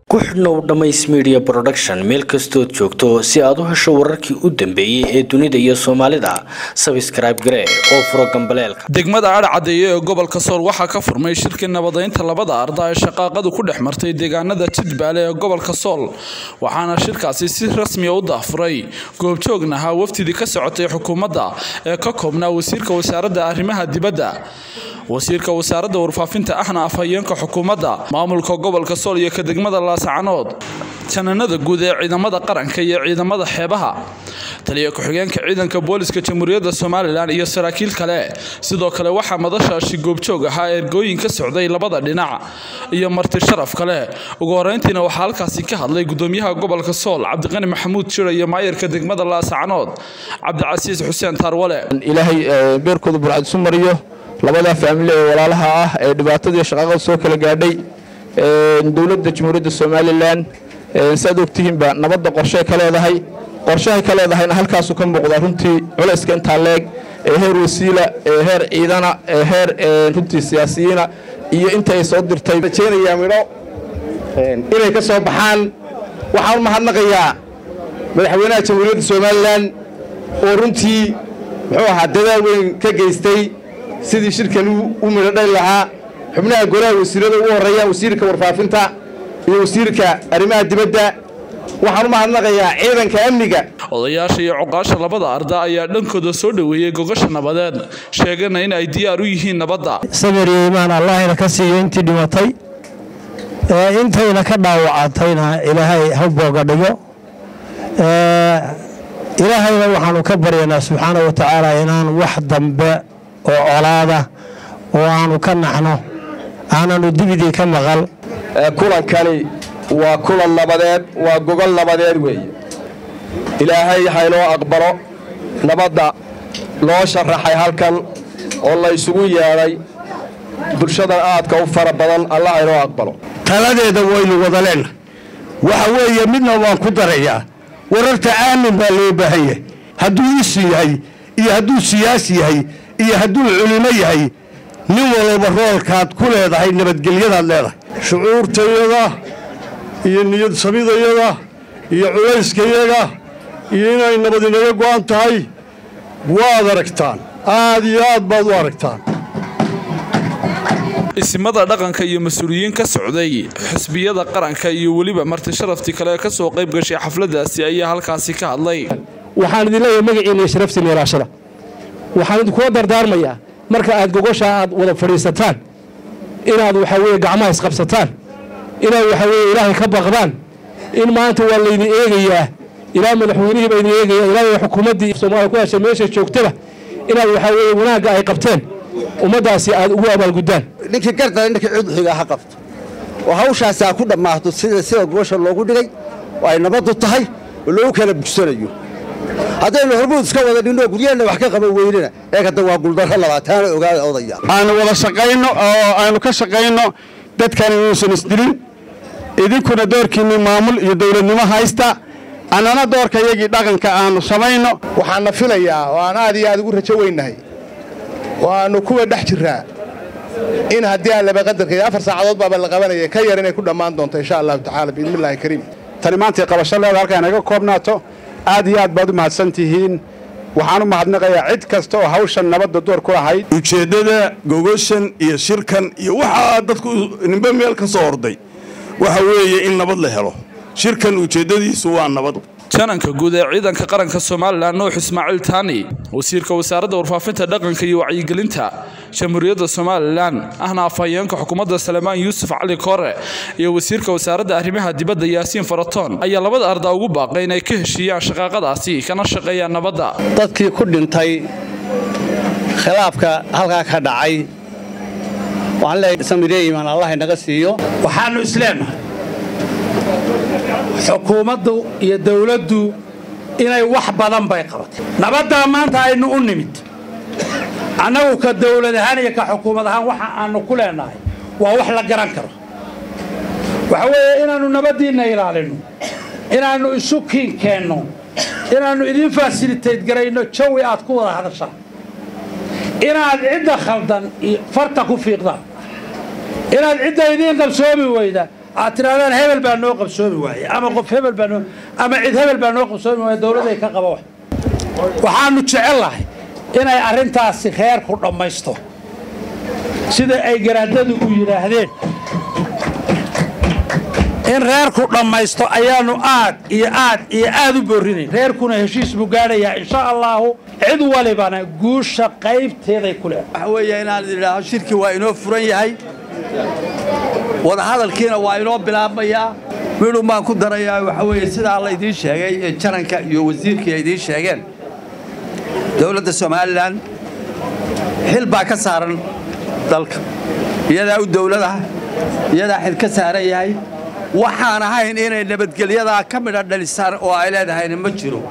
ku xidhnow dhammays media production meel kastood joogto si aad u hesho wararkii u dambeeyey ee dunida iyo soomaalida sabscribe garee oo furo gambaleelka degmada adhcadeeye ee gobolka sool waxaa ka furmay shirkii nabadaynta labada arda ee shaqaaqadu ku dhex martay deegaanada jidbaale ee gobolka sool waxaana shirkaasi si rasmiya u daafuray goobjoogna ahaa wafdidii ka socotay xukuumadda ee ka koobnaa wasiirka wasaaradda arrimaha dibadda wasiirka wasaaradda warfaafinta ahna afhayeenka xukuumadda maamulka gobolka sool iyo ka degmada laasacanood jananada guud ee ciidamada qaranka iyo ciidamada xeebaha taliya ku-xigeenka ciidanka booliska jamhuuriyadda somalilan iyo saraakiil kale sidoo kale waxaa madashaasi goobjoog ahaa ergooyin ka socday labada dhinac iyo marti sharaf kale ugu horeyntiina waxaa halkaasi ka hadlay gudoomiyaha gobolka sool cabdiqani maxamuud jira iyo maayarka degmada laasacanood cabdicasiis xuseen taarwale ilaahay beerkooda burcad isu mariyo labada faamili ee walaalaha ah ee dhibaatadii shaqaaqada soo kala gaadhay dowladda jamhuuriyadda somalilan siaad ogtihiinba nabadda qorshay ka leedahay qorshahay ka leedahayna halkaasuu ka muuqdaa runtii culayska intaa leeg ee heer wasiila ee heer ciidana ee heer runtii siyaasiyiina iyo inta ay soo dirtay rajaynayaa midho inay ka soo baxaan waxaan u mahadnaqayaa madaxweynaha jamhuuriyadda somalilan oo runtii muxuu ahaa dadaal weyn ka geystay sidii shirkan u midho dhali lahaa xubnaha golaha wasiirada ugu horreeya wasiirka warfaafinta iyo wasiirka arrimaha dibadda waxaan u mahadnaqayaa ciidanka amniga odayaasha iyo cuqaasha labada arda ayaa dhankooda soo dhoweeyey gogasha nabadeed sheegana in ay diyaar u yihiin nabadda sabir iyo imaan allahayna ka siiyo intii dhimatay intayna ka dhaawacatayna ilaahay ha booga dhigo ilaahayna waxaanu ka baryanaa subxaana wa tacaala inaan wax dambe oo colaada oo aanu ka naxno aananu dibidii ka maqal kulankani waa kulan nabadeed waa gogol nabadeed weeye ilaahay haynoo aqbalo nabadda loo sharaxay halkan oo la ysugu yeedhay bulshadan aadka u fara badan alla haynoo aqbalo taladeeda waynu wada leenna waxa weeye midna waan ku darayaa wararta aamin baa loo baahan yahay hadduu isu yahay iyo hadduu siyaasi yahay iyo hadduu culimo yahay nin walba roolkaad ku leedahay nabadgelyadaad leedahay shucuurtayada iyo niyad samidayada iyo culayskayaga iyo inay nabad inaga go'an tahay waad aragtaan aad iyo aad baad u aragtaan isimada dhaqanka iyo mas-uuliyiin ka socday xisbiyada qaranka iyo weliba marti sharaftii kale ka soo qayb gashay xafladaasi ayaa halkaasi ka hadlay waxaan idin leeyahay magaciina iyo sharaftiina ilaashada waxaan idinkula dardaarmayaa marka aad gogoshaa aad wada fadhiisataan inaad waxaa weye gacmaha isqabsataan inaad waxaa weye ilaahay ka baqdaan in maanta waa laydin eegayaa ilaa madaxweynihii baa idin eegaya ilaa xukuumaddii soomaaliya ku heshay meesha joogtaba inaad waxaa weye wanaagga ay qabteen ummaddaasi aad ugu abaalguddaan ninkii gardale ninkii cudxiga ha qabto oo hawshaasi ha ku dhammaato sida sida gogosha loogu dhigay oo ay nabaddu tahay oo loogu kala bugsanayo haddaynu hormuud iska wada dhinno guryaheenna wax ka qaban weynena ee hadda waa guuldarro labaataana ogaada odaya aanu wada shaqayno oo aynu ka shaqayno dadkan inuusan isdilin idinkuna doorkiinni maamul iyo dowladnimo haysta annana doorkayagii dhaqanka aanu samayno waxaanna filayaa oo aan aad iyo aad ugu rajo weynnahay oo aannu kuwa dhex jirraa in haddii aan laba qadarkaiyo afar saacadood baaba la qabanaya ka yar inay ku dhammaan doonto insha allahu tacaala biidnillahi kariim tani maantay qabasho leeda halkaa inaga koobnaato aad iyo aad baad u mahadsan tihiin waxaan u mahadnaqayaa cid kasta oo hawshan nabadda door ku lahayd ujeeddada gogoshan iyo shirkan iyo waxaa dadku nimbe meel ka soo orday waxa weeye in nabad la helo shirkan ujeeddadiisu waa nabad jananka guud ee ciidanka qaranka somalilan nuux ismaaciil taani wasiirka wasaaradda warfaafinta dhaqanka iyo wacyigelinta jamhuuriyadda somalilan ahna afhayeenka xukuumadda salemaan yuusuf cali koore iyo wasiirka wasaaradda arrimaha dibadda yaasiin faratoon ayaa labada arda ugu baaqay inay ka heshiiyaan shaqaaqadaasi kana shaqeeyaan nabadda dadkii ku dhintay khilaafka halkaa ka dhacay waxaan leeyahay samire imaan allah inaga siiyo waxaannu isleenahay xukuumaddu iyo dawladdu inay wax badan bay qabatay nabaddaa maanta aynu u nimid annagu ka dawlad ahaan iyo ka xukuumad ahaan waxa aannu ku leenahay waa wax la garan karo waxa weeye inaannu nabaddiinna ilaalinno inaannu isu kiin keenno inaannu idiin fasilitayt garayno jawi aad ku wada hadashaan inaad cidda khaldan farta ku fiiqdaan inaad cidda idiin qabsoomi weyda aad tirahdaan hebel baa noo qabsoomi waaye ama qof hebel baa noo ama cid hebel baa noo qabsoomi waaye dowladday ka qaba wax waxaanu jecellahay inay arrintaasi reerku dhammaysto sida ay garaadadu u yidhaahdeen in reerku dhammaysto ayaanu aad iyo aad iyo aad u boorinayn reerkuna heshiis buu gaadhayaa insha allaahu cid walibana guusha qaybteeday ku leedahay waxa weeye inaan idhaaho shirki waa inoo furan yahay wadahadalkiina waa inoo bilaabmayaa midhun baan ku darayaa waxa weeye sidaa la idiin sheegay ee jaranka iyo wasiirkii ay idiin sheegeen dowladda somalilan xil baa ka saaran dalka iyadaa u dowladaha iyadaa xil ka saaran yahay waxaan ahayn inay nabadgelyadaa ka midha dhalisaan oo ay leedahayna ma jiro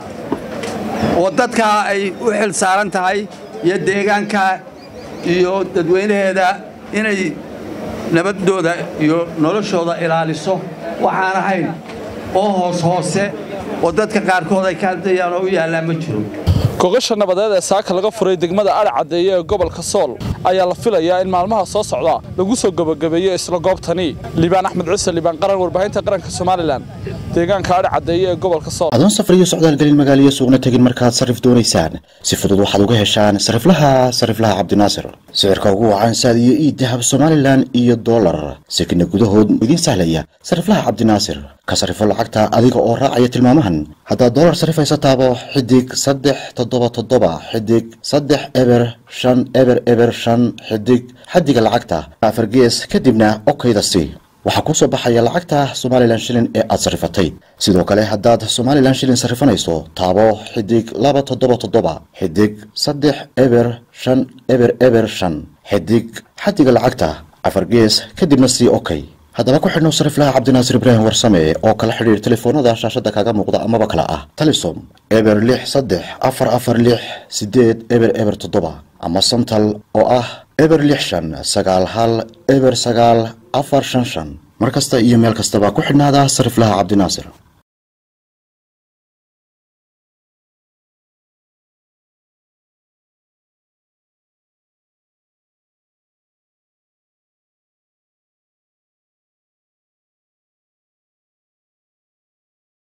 oo dadkaa ay u xil saaran tahay iyo deegaanka iyo dadweynaheeda inay nabaddooda iyo noloshooda ilaaliso waxaan ahayn oo hoos hoose oo dadka qaarkood ay ka hadlayaan oo u yaallaa ma jiro gogasha nabadeed ee saaka laga furay degmada adhi caddeeye ee gobolka sool ayaa la filayaa in maalmaha soo socda lagu soo gebagabeeyo isla goobtani liibaan axmed cuse liibaan qaran warbaahinta qaranka somalilan deegaanka adhi caddeeye ee gobolka sool adoon safar iyo socdaal gelin magaaliyo suuqna tegin markaad sarrif doonaysaan si fudud waxaad uga heshaan sariflaha sariflaha cabdinaasir sicirka ugu wacan saad iyo ii dahab somalilan iyo dollar sekina gudahood idiin sahlaya sariflaha cabdinaasir ka sarifo lacagta adiga oo raacaya tilmaamahan haddaad dollar sarifaysa taabo xidig saddex toddoba toddoba xidig saddex eber shan eber eber shan xidig xaddiga lacagta afar gees kadibna okayda si waxaa kuu soo baxaya lacagta somalilan shilin ee aad sarrifatay sidoo kale haddaad somalilan shilin sarrifanayso taabo xidig laba toddoba toddoba xidig saddex eber shan eber eber shan xidig xaddiga lacagta afar gees kadibna sii okay haddaba ku xidhnow sariflaha cabdinaasir ibraahim warsame oo kala xidhiir telefoonada shaashadda kaaga muuqda amaba kale ah talisom eber lix saddex afar afar lix sideed eber eber toddoba ama santal oo ah eber lix shan sagaal hal eber sagaal afar shan shan mar kasta iyo meel kastaba ku xidhnaada sariflaha cabdinaasir